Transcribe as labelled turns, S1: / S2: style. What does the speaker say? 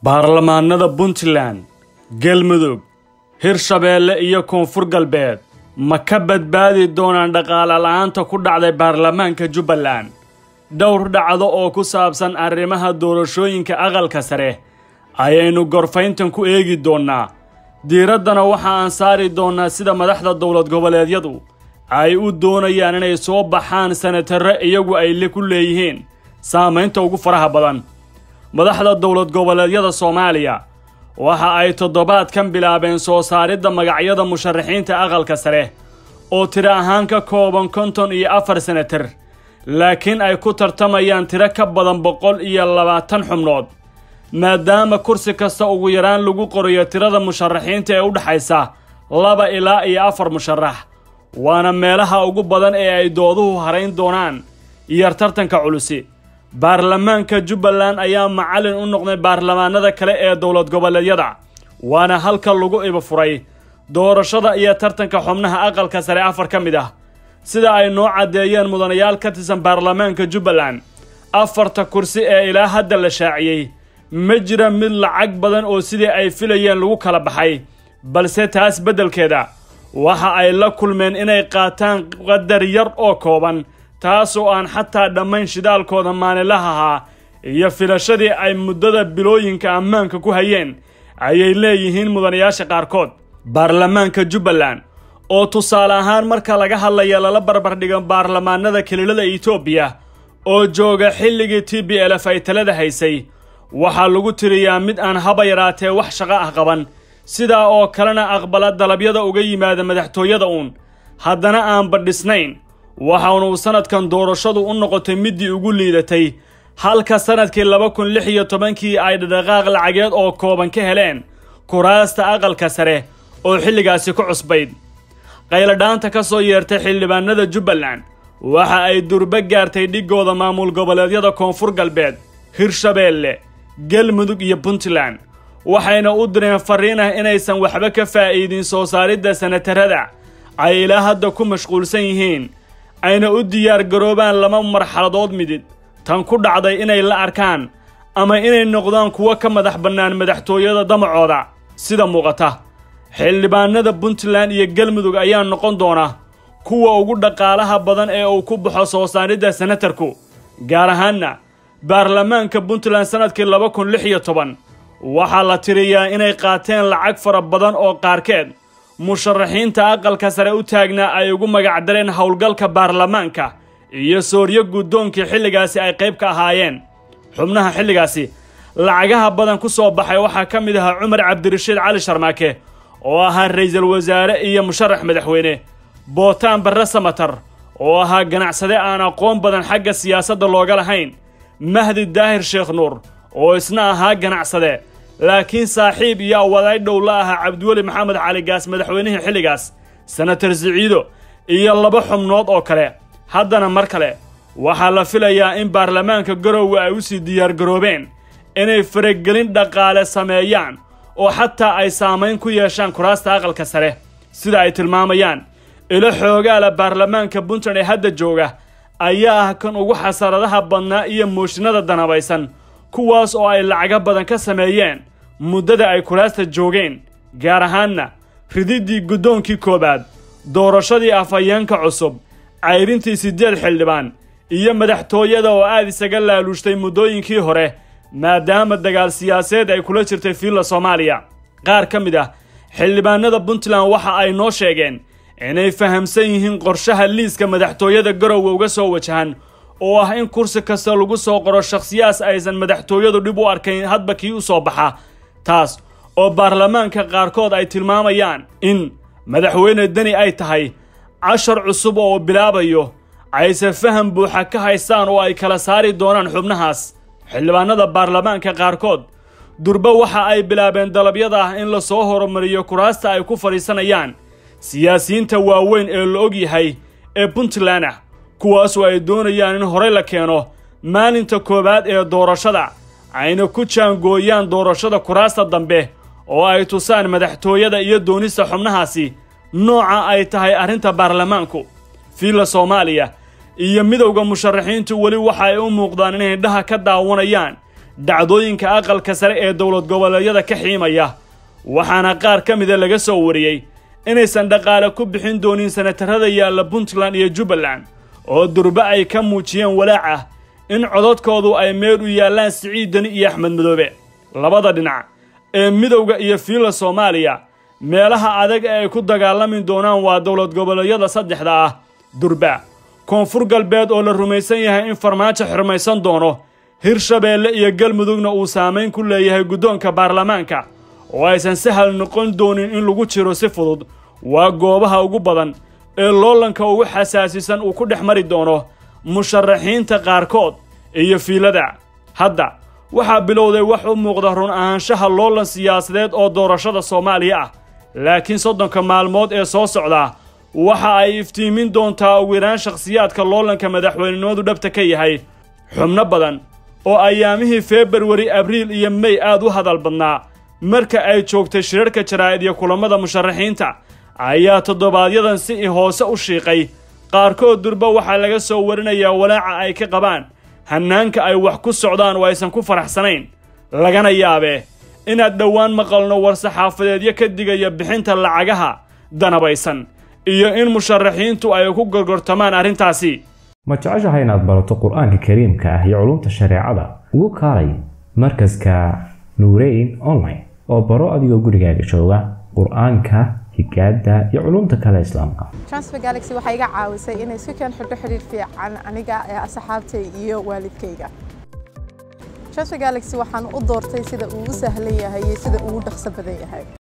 S1: baarlamaanada puntland galmudug hirshabeelle iyo koonfur galbeed ma ka badbaadi doonaan dhaqaale la'aanta ku dhacday baarlamaanka jubbaland dhowr dhacdo oo ku saabsan arrimaha doorashooyinka aqalka sare ayaynu gorfayntan ku eegi doonnaa diiraddana waxa aan saari doonnaa sida madaxda dowlad goboleedyadu ay u doonayaan inay soo baxaan sanatarre iyagu ay le ku leeyihiin saamaynta ugu faraha badan madaxda dowlad goboleedyada soomaaliya waxa ay toddobaadkan bilaabeen soo saaridda magacyada musharaxiinta aqalka sare oo tiro ahaan ka kooban konton iyo afar senatar laakiin ay ku tartamayaan tiro ka badan boqol iyo labaatan xubnood maadaama kursi kasta ugu yaraan lagu qorayo tirada musharaxiinta ee u dhexaysa laba ilaa iyo afar musharax waana meelaha ugu badan ee ay dooduhu harayn doonaan iyar tartanka culusi baarlamaanka jubbaland ayaa macallin u noqday baarlamaanada kale ee dowlad goboleedyada waana halka lagu iba furay doorashada iyo tartanka xubnaha aqalka sare afar ka mid ah sida ay noo caddeeyeen mudanayaal ka tirsan baarlamaanka jubbaland afarta kursi ee ilaa hadda la shaaciyey ma jira mid lacag badan oo sidii ay filayeen lagu kala baxay balse taas beddelkeeda waxa ay la kulmeen inay qaataan qadar yar oo kooban taasoo aan xataa dhammayn shidaalkooda maalinlaha ahaa iyo filashadii ay muddada bilooyinka ammaanka ku hayeen ayay leeyihiin mudanayaasha qaarkood baarlamaanka jubbaland oo tusaale ahaan marka laga hadlaya lala barbardhigo baarlamaanada keliilada etoobiya oo jooga xilligii t b lf ay talada haysay waxaa lagu tiriyaa mid aan haba yaraatee wax shaqo ah qaban sidaa oo kalena aqbala dalabyada uga yimaada madaxtooyada uun haddana aan badhisnayn waxaanu sanadkan doorashadu u noqotay middii ugu liidatay halka sanadkii laba kun lix iyo tobankii ay dhadhaqaaq lacageed oo kooban ka heleen kuraasta aqalka sare oo xilligaasi ku cusbayd qayladhaanta ka soo yeertay xildhibaanada jubbaland waxa ay durbo gaartay dhiggooda maamul goboleedyada koonfur galbeed hirshabeelle galmudug iyo puntland waxayna u direen farriin ah inaysan waxba ka faa'iidin soo saaridda sanatarada ay ilaa hadda ku mashquulsan yihiin ayna u diyaar garoobaan laba marxaladood midid tan ku dhacday inay la arkaan ama inay noqdaan kuwo ka madax bannaan madaxtooyada damacooda sida muuqata xildhibaanada puntland iyo galmudug ayaa noqon doona kuwa ugu dhaqaalaha badan ee uu ku baxo soo saaridda senatarku gaar ahaanna baarlamaanka puntland sannadkii laba kun lix iyo toban waxaa la tiriyaa inay qaateen lacag fara badan oo qaarkeed musharaxiinta aqalka sare u taagnaa ay ugu magacdareen howlgalka baarlamaanka iyo sooryo guddoonkii xilligaasi ay qayb ka ahaayeen xubnaha xilligaasi lacagaha badan ku soo baxay waxaa ka mid ahaa cumar cabdirashiid cali sharmaake oo ahaa ra'iisul wasaare iyo musharax madaxweyne bootaan barre samatar oo ahaa ganacsade aan aqoon badan xagga siyaasadda looga lahayn mahdi daahir sheekh nuur oo isna ahaa ganacsade laakiin saaxiib iyo awadaay dhow la ahaa cabdiweli maxamed cali gaas madaxweynihii xilligaas senatar siciido iyo laba xubnood oo kale haddana mar kale waxaa la filayaa in baarlamaanka garowe ay u sii diyaargaroobeen inay faragelin dhaqaale sameeyaan oo xataa ay saamayn ku yeeshaan kuraasta aqalka sare sida ay tilmaamayaan ilo xoogaala baarlamaanka puntland ee hadda jooga ayaa ah kan ugu xasaradaha badnaa iyo mooshinada danabaysan kuwaas oo ay lacago badan ka sameeyeen muddada ay kuraasta joogeen gaar ahaanna rididdii guddoonkii koowaad doorashadii afhayeenka cusub cayrintii siddeed xildhibaan iyo madaxtooyada oo aad isaga laaluushtay muddooyinkii hore maadaama dagaal siyaaseed ay kula jirtay fiilla soomaaliya qaar ka mid ah xildhibaanada puntland waxa ay noo sheegeen inay fahamsan yihiin qorshaha liiska madaxtooyada garowe uga soo wajahan oo ah in kursi kasta lagu soo qoro shakhsiyaas aysan madaxtooyadu dhib u arkayn hadba kii u soo baxa taas oo baarlamaanka qaarkood ay tilmaamayaan in madaxweyne deni ay tahay cashar cusub oo bilaabayo ayse faham buuxa ka haystaan oo ay kala saari doonaan xubnahaas xildhibaanada baarlamaanka qaarkood durba waxa ay bilaabeen dalabyada ah in la soo horumariyo kuraasta ay ku fadhiisanayaan siyaasiyiinta waaweyn ee la og yahay ee puntland ah kuwaasoo ay doonayaan in horey la keeno maalinta koowaad ee doorashada ayna ku jaangooyaan doorashada kuraasta dambe oo ay tusaan madaxtooyada iyo doonista xubnahaasi nooca ay tahay arrinta baarlamaanku fiilla soomaaliya iyo midowda musharaxiintu weli waxa ay u muuqdaan inay indhaha ka daawanayaan dhacdooyinka aqalka sare ee dowlad goboleedyada ka xiimaya waxaana qaar ka mida laga soo wariyey inaysan dhaqaale ku bixin doonin sanatarada yaalla puntland iyo jubbaland oo durbe ay ka muujiyeen walaac ah in codadkoodu ay meel u yaallaan siciid deni iyo axmed madoobe labada dhinac ee midowda iyo fiilla soomaaliya meelaha adag ee ay ku dagaalami doonaan waa dowlad goboleedyada saddexda ah durba koonfur galbeed oo la rumaysan yahay in farmaajo xirmaysan doono hirshabeelle iyo galmudugna uu saamayn ku leeyahay guddoonka baarlamaanka oo aysan sahal noqon doonin in lagu jiro si fudud waa goobaha ugu badan ee loolanka ugu xasaasisan uu ku dhex mari doono musharaxiinta qaarkood iyo fiilada hadda waxaa bilowday wax u muuqda run ahaanshaha loolan siyaasadeed oo doorashada soomaaliya ah laakiin soddonka maalmood ee soo socdaa waxa ay iftiimin doontaa ugu yaraan shakhsiyaadka loolanka madaxweynenimadu dhabta ka yahay xubno badan oo ayaamihii februari abriil iyo mey aad u hadal badnaa marka ay joogtay shirarka jaraa'id iyo kulammada musharaxiinta ayaa toddobaadyadan si hoose u shiiqay qaarkood durba waxaa laga soo warinayaa walaaca ay ka qabaan hannaanka ay wax ku socdaan oo aysan ku faraxsanayn lagana yaabee inaad dhowaan maqalno war-saxaafadeedyo ka digaya bixinta lacagaha danabaysan iyo in musharaxiintu ay ku gorgortamaan arrintaasi
S2: ma jeceshahay inaad barato qur-aanka kariimka ah iyo culumta shareecada ugu kaalay markaska nuureyn online oo baro adigoo gurigaaga jooga qur-aanka higaada iyo culumta kale islaamka
S3: transfer galaxy waxay iga caawisay inay isku keen xidho xidhiir fiican aniga ee asxaabtay iyo waalidkayga transfer galaxy waxaan u doortay sida uu u sahlan yahay iyo sida uu u dhaqso badan yahay